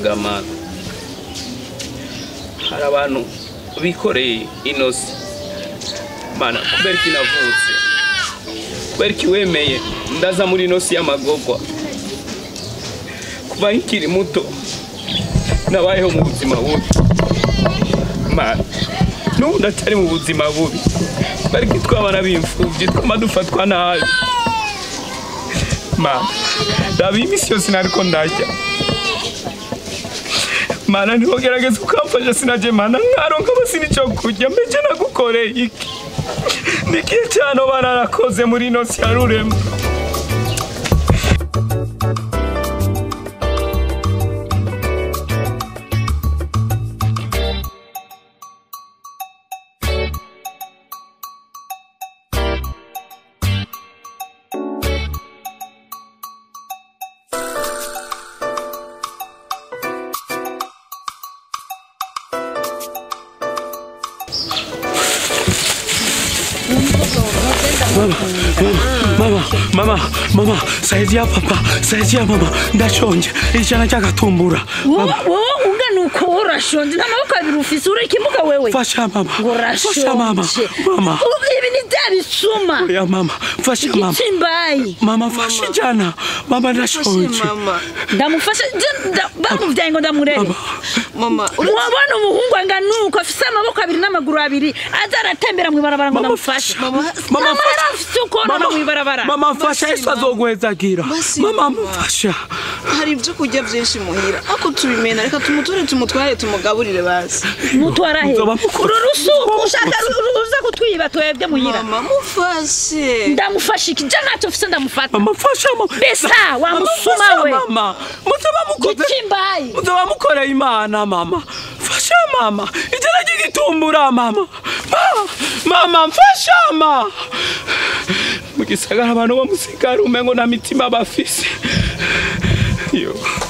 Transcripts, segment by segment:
gamana hari abantu bikoreye inosi mana kubera iki navutse kubera iki wemeye ndaza muri inosi y'amagogwa kuva nkiri muto nabayeho mu buzima bubi mana n'ubu ndacyari mu buzima bubi kubera iki twabana b'imfubyi twama dufatwa nabi mana raba iyi minsi yose nariko ndarya mana ntiwogerageza ukamfasha sinaje mana nkaronka basi nico kurya mbeje nagukoreye iki nikihe cyane oba narakoze muri ino si ya rurema mama mama mama saizi ya papa saizi ya mama ndashonje ijana ry'agatumbura wowe wowe ungana uko urashonje n'amaboko abiri ufise uri ikimuga wewe fasha mama ngo fasha mama urashonje mama Ubu ibi ni bya bisuma ya mama fasha mama igitsimbayi mama fasha ijana mama ndashonje mama ndamufasha je- nda- bamuvyaye ngo ndamurere mama wabona umuhungu angana uko afise amaboko abiri n'amaguru abiri aza aratembera mw'ibarabara ngo Mama, ndamufashe mama, mama fasha. yari afise ukonona mw'ibarabara mama mfasha yesu azoguhezagira Basi, mama mama. mfasha hari ibyo kurya byinshi muhira ako tubimena reka tumuture tumutware tumugaburire basi mutwara he Nzoba mukora- uru rusuku Nzoba ushaka mukora- ru- ruza kutwiba twebwe muhira mama mufashe ndamufasha iki je ntacyo mfise ndamufata mama mfasha mama Besa, wa Mama, musuma fasha, we. mama muzaba mukoze gitsimbayi muzaba mukoreye imana mama fasha mama ijana ry'igitumbura mama Ma- mama mfasha mama mu gisagara abantu bo musigara umengo na mitima bafise yo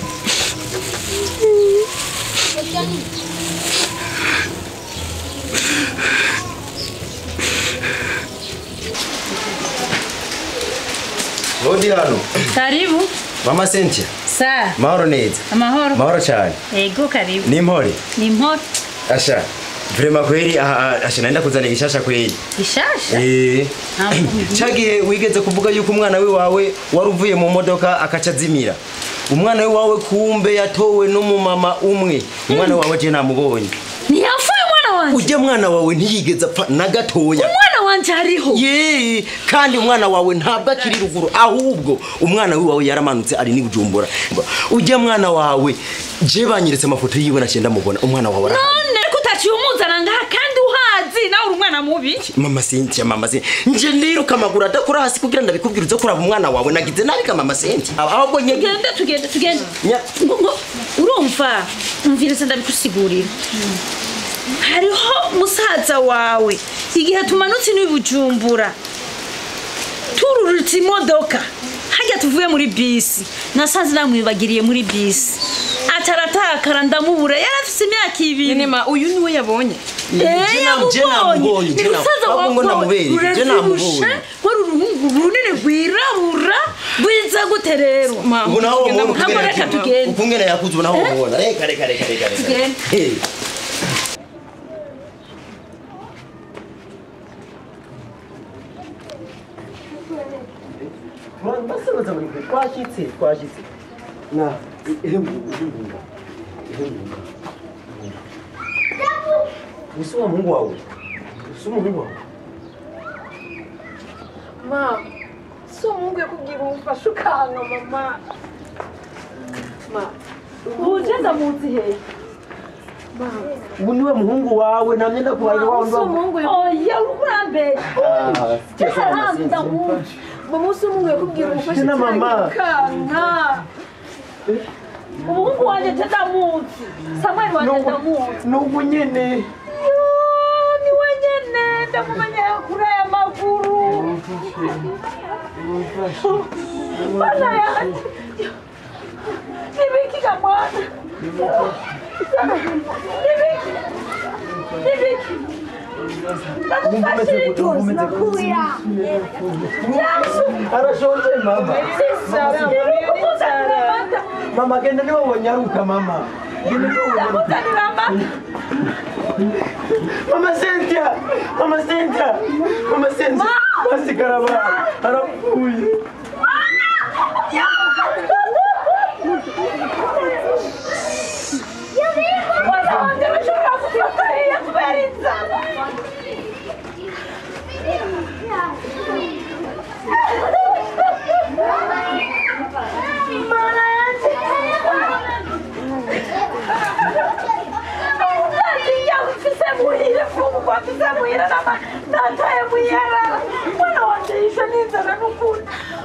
Rodi hano karibu mama Cynthia sa mahoro neza amahoro mahoro cyane ego karibu ni impore ni mpora asha vrema kweli aha, aha, asha naenda kuzana igishasha kweli gishasha eh Ntabwo- cagihe wigeze kuvuga yuko umwana wiwawe wari uvuye mu modoka akaca azimira umwana wiwawe kumbe yatowe n'umumama umwe umwana wawe je namubonye ntiyapfuye umwana wanje ujya mwana wawe ntiyigeze apfa na gatoya umwana wanje hariho ye kandi umwana wawe ntabwo akiri ruguru ahubwo umwana wiwawe yaramanutse ari n'ibujumbura ujya mwana wawe je banyeretse amafoto yiwe naciye ndamubona umwana wawe arahari none ko utaciye umuzana ngaha kandi uhazi nawe uri umwana mubi mama Cynthia mama Cynthia nje ndiruka amaguru adakora hasi kugira ndabikubwira uze kuraba umwana wawe nagize nabi ka mama Cynthia ahubwo nye tugende tugende tugende Nya- ngo ngo urumva umviriza ndabikusigurira hariho musaza wawe igihe tumanutse n'ibujumbura tururutse imodoka hajya tuvuye muri bisi nasanze namwibagiriye muri bisi ataratakara ndamubura yari afise imyaka ibiri nema uyu niwe yabonye Eh, Je nam- je namubonye, Ni je nam- musaza ahubwo ngo wawe namubereye, je uravyibushe, namubonye. wari uruhungu runini rwirabura rwiza gute rero mama ubu naho tugenda umuntu mu- Hamwe reka tugende. ukungene yakuze ubu naho umubona reka reka reka reka reka Tugende. Eh. basabaza buri kwe twashyitse twashyitse na ihembuka ihembuka ihembuka gusa uwo muhungu wawe gusa umuhungu wawe mama si umuhungu yakubwira umufashe ukanga mama ma ugenda munsi hehe ubu niwe muhungu wawe nta myenda kubaye wawe si umuhungu oya urambere mama si umuhungu yakubwira umufashe Tena mama. ukanga umuhungu wanjye tetamunsi samweli wanjye ndamunsi n'ubu nyine ni wenyene ndamumenya kuri aya maguru bana yanjye nibikiga mwana nibiki nibiki ndamufashije ituzi nakuya arashonje mama sisa nibikumuza amata mama genda niwe wonyaruka mama ndamuzanira amata mama Cynthia mama Cynthia mama Cynthia basigara ba arapfuye mwana wanjye bashobora kufatariya kubera inzara Mana yanjye Natinya mfise muhire fungwa mfise muhire nama nataye muhira mwana wanjye yishe n'inzara n'ukuri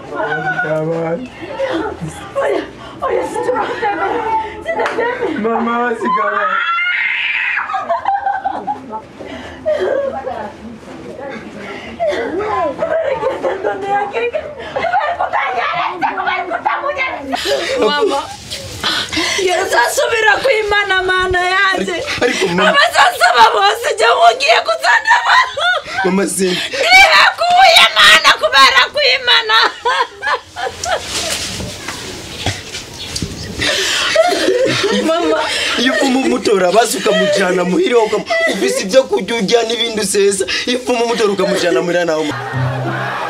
oya oya sinshobora kutemera sinatemera mama basigara mama uzasubira kwimana mana yanjye ariko mama abazasaba bose jya mugiye kuzana abantu mama Cynthia ntibakuye mana kubera kwimana mama iyo uvuma umutora basi ukamujyana muhira ukam- ufise ibyo kurya urya n'ibindi usesa iyo uvuma umutora ukamujyana muhira nawe